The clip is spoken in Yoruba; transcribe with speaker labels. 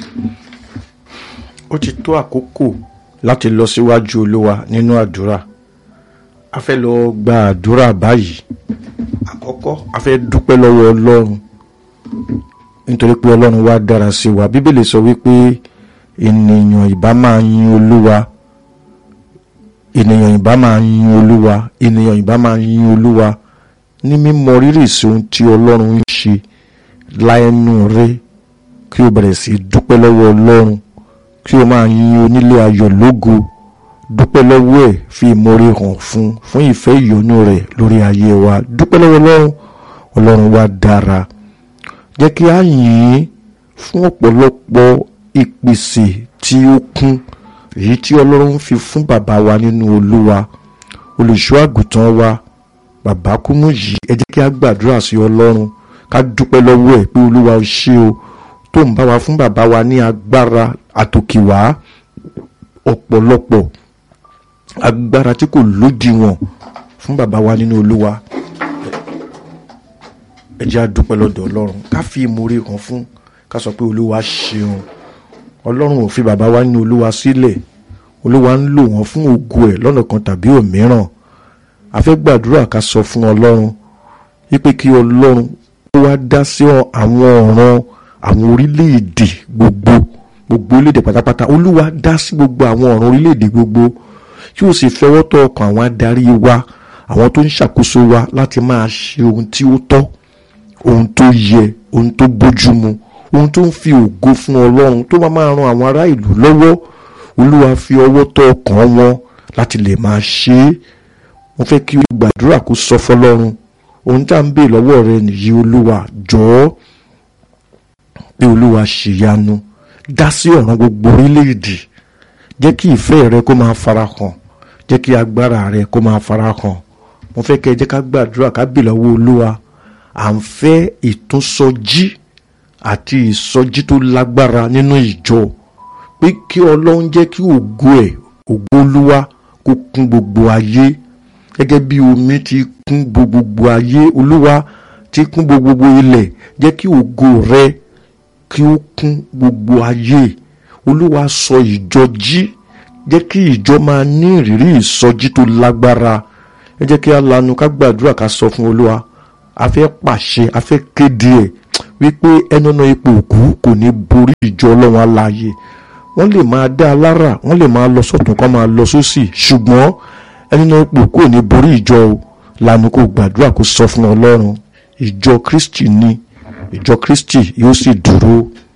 Speaker 1: ó ti tó àkókò láti lọ síwájú olúwa nínú àdúrà a fẹ́ lọ gba àdúrà báyìí àkọ́kọ́ a fẹ́ dúpẹ́ lọ́wọ́ ọlọ́run nítorí pé ọlọ́run wá dára sí wa bíbélì sọ wípé ènìyàn ìbá máa yin olúwa ènìyàn ìbá máa yin olúwa ènìyàn ìbá máa yin olúwa ní mímọ rírì sí ohun tí ọlọ́run ń ṣe láẹnu rẹ kí o bẹ̀rẹ̀ sí dúpẹ́ lọ́wọ́ ọlọ́run kí o máa yin onílé ayọ̀ lógo dúpẹ́ lọ́wọ́ ẹ̀ fi ìmoore hàn fún fún ìfẹ́ ìyọ́nú rẹ̀ lórí ayé wa dúpẹ́ lọ́wọ́ ọlọ́run ọlọ́run wa dára jẹ́ kí a yìn ín fún ọ̀pọ̀lọpọ̀ ìpèsè tí ó kún èyí tí ọlọ́run fi fún bàbá wa nínú olúwa olùṣọ́ àgùntàn wa bàbá kúmú yìí ẹ jẹ́ kí a gbàdúrà sí ọlọ́run ká dúpẹ́ lọ́wọ́ ẹ̀ pé olúwa ó ṣe o tó ń bá wa fún bàbá wa ní agbára àtòkìwá ọ̀pọ̀lọpọ̀ agbára tí kò lódiwọ̀n fún bàbá wa nínú olúwa ẹ jẹ́ a dúpẹ́ lọ́dọ̀ ọlọ́run ká fi ìmoore hàn fún ká sọ pé olúwa ṣeun ọlọ́run ò fi bàbá wa nínú olúwa sílẹ̀ olúwa ń lò wọ́n fún ògo ẹ̀ lọ́nà kan tàbí òmíràn a fẹ́ gbàdúrà ká sọ fún ọlọ́run wípé kí ọlọ́run ó wá dá sí àwọn ọ̀ràn àwọn orílẹ̀-èdè gbogbo gbogbo orílẹ̀-èdè pátápátá olúwa dá sí gbogbo àwọn ọ̀ràn orílẹ̀-èdè gbogbo kí o sì fẹ́wọ́ tọ́ ọkàn àwọn adarí wa àwọn tó ń ṣàkóso wa láti máa ṣe ohun tí ó tọ́ ohun tó yẹ ohun tó bójúmu ohun tó ń fi ògo fún ọlọ́run tó máa máa ran àwọn ará ìlú lọ́wọ́ olúwa fi ọwọ́ tọ́ ọkàn wọn láti lè máa ṣe é mo fẹ́ kí o gbàdúrà kó sọ fọlọ́run ohun tá à ń bè lọ́wọ́ rẹ nìyí olúwa jọ̀ọ́ pé olúwa ṣèyanu dá sí ọ̀ràn gbogbo orílẹ̀-èdè jẹ́ kí ìfẹ́ rẹ kó máa farahàn jẹ́ kí agbára rẹ kó máa farahàn mo fẹ́ kẹ́ ẹ jẹ́ ká gbàdúrà ká bè lọ́wọ́ olúwa à ń fẹ́ ìtúnsọjí àti ìsọjí tó lágbára nínú ìjọ pé kí ọlọ́run jẹ́ kí ògo ẹ̀ ògo olúwa kó kún gbogbo ayé gẹ́gẹ́ bí omi ti kún gbogbo ayé olúwa ti kún gbogbo ilẹ̀ jẹ́ kí ògo rẹ kí ó kún gbogbo ayé olúwa sọ ìjọ jí jẹ́ kí ìjọ máa ní ìrírí ìsọjí tó lágbára ẹ jẹ́ kí a lanu ká gbàdúrà ká sọ fún olúwa a fẹ́ pàṣẹ a fẹ́ kéde ẹ̀ wípé ẹnana ipò òkú kò ní borí ìjọ ọlọ́run aláàyè wọ́n lè máa dá a lára wọ́n lè máa lọ sọ́tún kó máa lọ sósì ṣùgbọ́n ẹnana ipò òkú ò ní borí ìjọ o lanu kó gbàdúrà kó sọ fún ọlọ́run ìjọ kristi ni ìjọ kristi yóò sì dúró